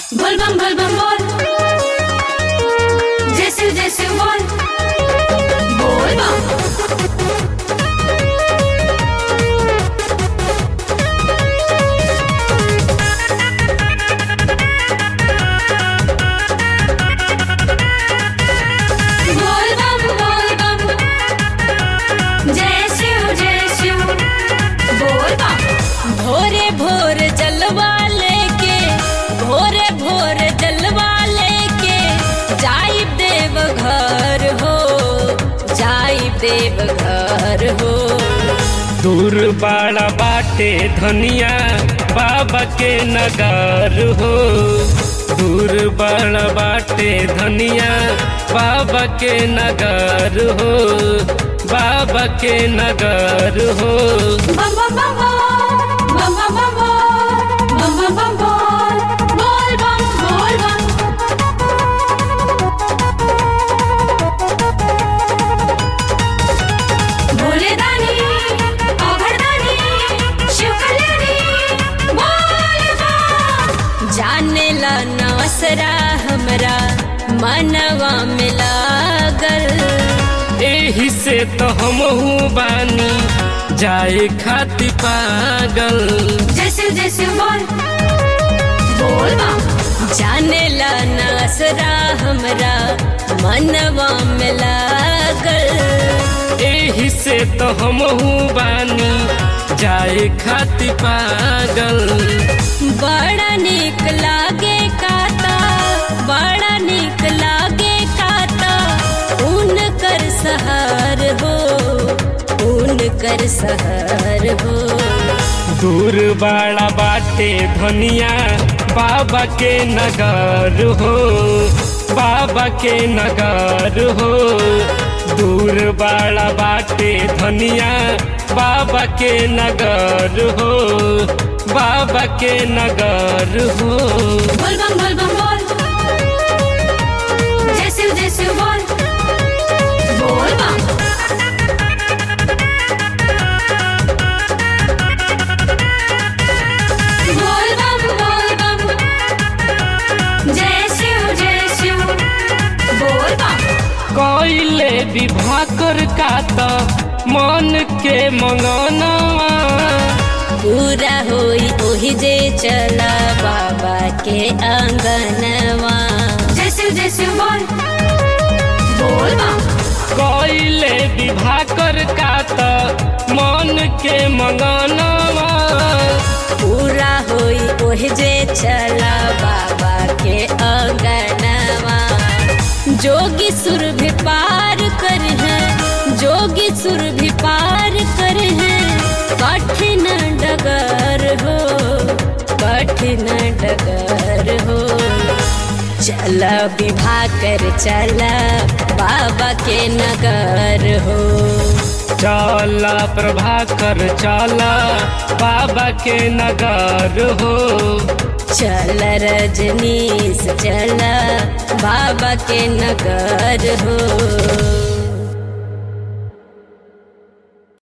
बोल बम बोल बम बोल जैसे जैसे बोल बोल बम बोल बम बोल बम जय शिव जय शिव बोल बम भोरे भोर जलवा लेके भोरे भोर जलवा लेके जाई देव घर हो जाई देव घर हो दूर बाड़ा बाटे धनिया बाबा के नगर हो दूर बाड़ा बाटे धनिया बाबा के नगर हो बाबा के नगर हो बम बम बम बोल बम बम बम बोल बम बम बम बोल बोल बम बोल बम भोले दानी अघर दानी शिव कल्याणी बोल बम जाने ला नवसरा हमरा मनवा में लागल एही से तो हमहू बानी जाए खाती पागल जैसे जैसे बोल बोल बम जाने ला नसरा हमरा मनवा में लागल एही से तो हमहू बानी जाए खाती पागल बड़ा निक लागे काता बड़ा निक लागे काता ऊन कर सहार हो ऊन कर सहार हो दूर बाड़ा बाटे धनिया बाबा के नगर हो बाबा के नगर हो दूर बाड़ा बाटे धनिया बाबा के नगर हो बाबा के नगर हो बोल बम बोल बम बोल जय शिव जय शिव बोल बोल बम बोल बम बोल बम जय शिव जय शिव बोल बम कोइले विवाह कर का तो मन के मंगनवा पूरा होई ओही जे चला बाबा के आंगनवा जय शिव जय शिव बोल बोल बम कोइले विवाह कर का तो मन के मंगनवा पूरा होई ओही जे चला बाबा के आंगनवा जोगी सुर भी पार कर है जोगी सुर भी पार कर है कठिन डगर हो कठिन डगर हो चला विवाह कर चला बाबा के नगर हो चला प्रभाकर चला बाबा के नगर हो चल रजनीश चल बाबा के नगर हो